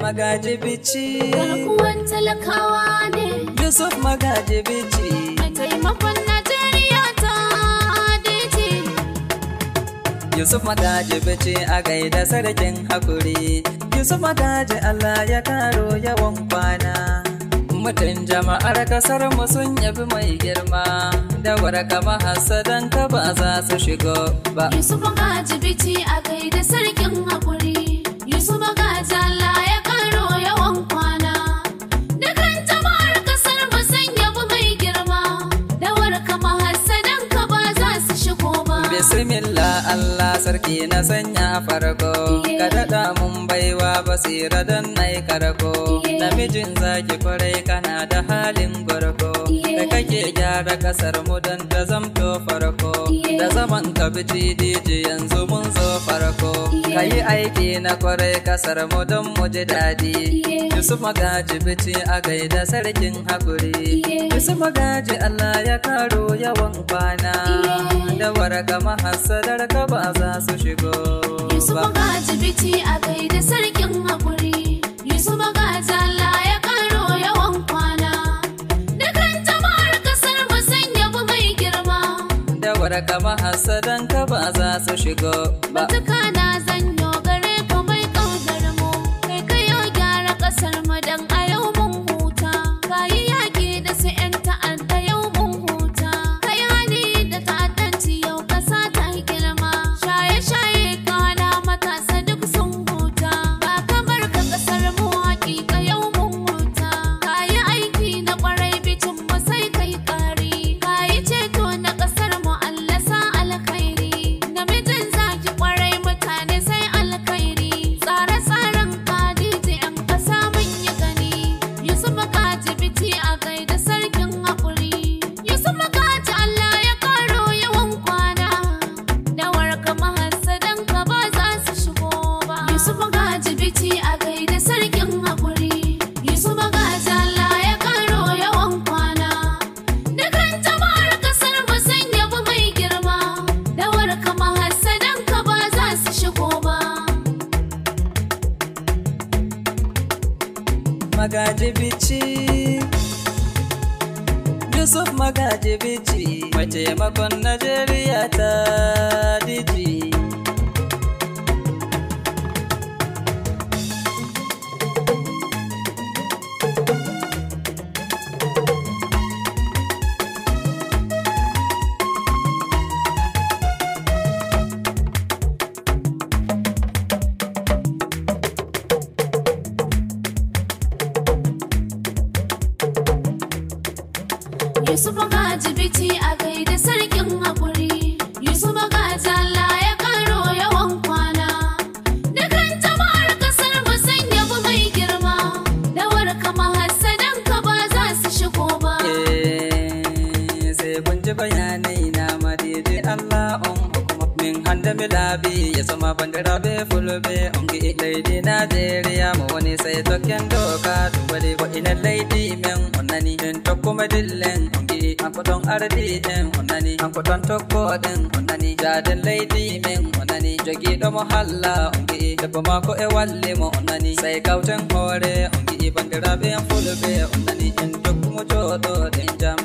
magaji bici garkuwan talakawa ne Yusuf magaji bici mai taimakon Najeriya ta dace. Yusuf magaji bici a gaida sarkin hakuri Yusuf magaji Allah ya karo yawan kwana Mutum jama'ar kasar mu sun yabi mai girma da waraka mahasadan ka ba za su shigo ba Yusuf Magaji Biti a gaida sarkin haƙuri. Yusuf Magaji Allah ya karo yawan kwana. Dukan jama'ar kasar mu sun yabi mai girma. Dawar kama hassadan ka ba za su shigo ba. Bismillah Allah sarki na sanya farko ka daɗa mun baiwa basira don na yi karko namijin zaki kwarai kana da halin gwarko da kake gyara kasar mu don ta zamto farko da zaman ka biti diji yanzu mun zo farko ka yi aiki na kwarai kasar mu don mu ji daɗi Yusuf magaji biti a gaida sarkin hakuri Yusuf magaji Allah ya karo yawan kwana da waraka mahassadar ka ba za su shigo Yusuf ba. Magaji Biti a gaida sarkin haƙuri. Yusuf Magaji Allah ya karo yawan kwana. Dukan jama'ar kasar mu sun yabi mai girma. Da waraka mahassadan ka ba za su shigo ba. Matuka na zanyo gare ka mai ƙaunar mu. Kai kayo gyara ƙasar mu don a yau mun huta. Kayi yaƙi da su 'yan ta'adda yau mun huta. Kayi hali da ta'addanci yau ƙasa ta yi girma. Shaye-shaye kana matasa duk sun huta. Ba kamar ka ƙasar mu haƙiƙa yau mun huta. Kayi aiki na ƙwarai bitin mu sai kai ƙari. Kayi ceto na ƙasar mu Allah sa alkhairi. Namijin zaki ƙwarai mutane sai alkhairi. Tsare-tsaren kadiji 'yan ƙasa mun yi gani. Yusuf Makaji biti a gaida sarkin haƙuri. Yusuf Makaji Allah ya karo yawan kwana. Dawar ka mahassadan ka ba za su shigo ba. Yusuf Makaji biti a gaida sarkin haƙuri. Yusuf Makaji Allah ya karo yawan kwana. Dukan jama'ar kasar mu sun yabi mai girma. Dawar ka mahassadan ka ba za su shigo ba. Magaji bici Yusuf magaji bici mai taimakon Najeriya ta diji. Yusuf Magaji biti a gaida sarkin haƙuri. Yusuf Magaji Allah ya karo yawan kwana. Dukan jama'ar kasar mu sun yabi mai girma. Dawar kama hassadan ka ba za su shigo ba. Eh, sai kun ji bayanai na madidi Allah on hukuma min handa mi labi ya sama bandira be fulbe on gi lady Nigeria mo woni sai token doka dumbali ko ina lady men onnani en tokkuma dillen on gi anko don ardi en onnani anko don tokko den onnani jaden lady men onnani jogi do mo halla on gi debbo mako e walli mo onnani sai kauten hore on gi bandira be fulbe onnani en tokkumo jodo den jam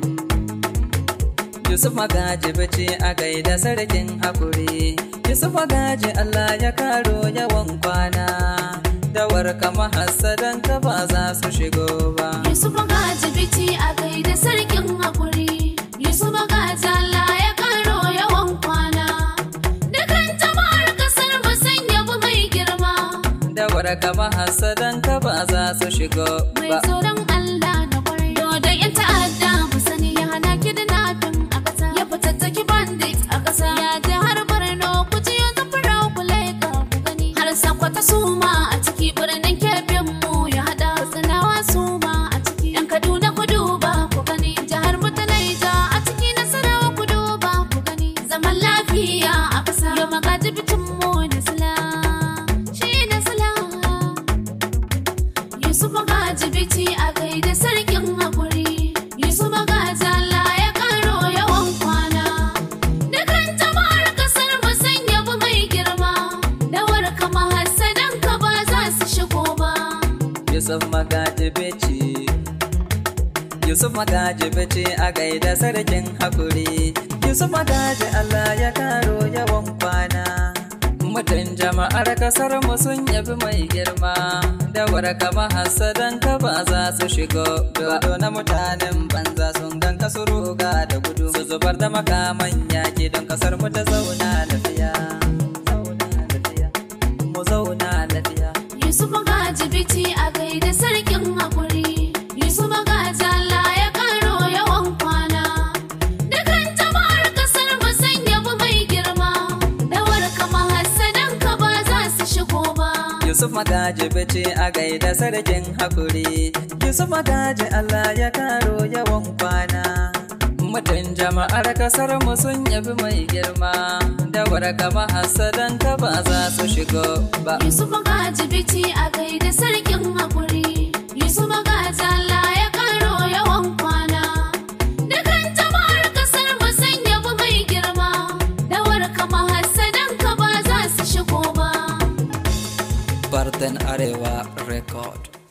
Yusuf Magaji bace a gaida sarkin hakuri. Yusuf Magaji Allah ya karo yawan kwana. Da warka mahassadan ka ba za su shigo ba. Yusuf Magaji biti a gaida sarkin haƙuri. Yusuf Magaji Allah ya karo yawan kwana. Dukan jama'ar kasar mu sun yabi mai girma. Da warka mahassadan ka ba za su shigo Mai ba. tsoron Allah na kwarai. Dodon yan ta'adda mu sani ya hana kidnapping a ƙasa. Ya fitattaki bandit a ƙasa. Ya je har Borno ku ji yanzu fura ku laika ku gani. Har Sokoto su ma a ciki birnin Kebbi mu ya haɗa. Katsinawa su ma a ciki. Yan Kaduna ku duba ku gani. Jihar mu ta Naija a ciki Nasarawa ku duba ku gani. Zaman lafiya a ƙasa. Yau magaji bitin mu da sila. Shi da sila. Yusuf Magaji biti a gaida sarki. Yusuf magaji bici Yusuf magaji bici a gaida sarkin hakuri Yusuf magaji Allah ya karo yawan kwana Mutum jama'ar kasar mu sun yabi mai girma Da warka mahasadan ka ba za su shigo Dodo na mutanen banza sun gan ka su ruga da gudu Su zubar da makaman yaki don kasar mu ta zauna lafiya Zauna lafiya Mu zauna lafiya Yusuf magaji biti a gaida sarkin haƙuri. Yusuf magaji Allah ya karo yawan kwana. Dukan jama'ar ƙasar mu sun yabi mai girma. Dawar kama hassadan ka ba za su shigo ba. Yusuf magaji bici a gaida sarkin hakuri Yusuf magaji Allah ya karo yawan kwana Mutum jama'ar kasar mu sun yabi mai girma Da warka mahasadan ka ba za su shigo ba Yusuf magaji biti a gaida sarkin haƙuri. Yusuf magaji Allah ya karo yawan kwana. Dukan jama'ar ƙasar mu sun yabi mai girma. Dawar kama hassadan ka ba za su shigo ba. Bartan Arewa Record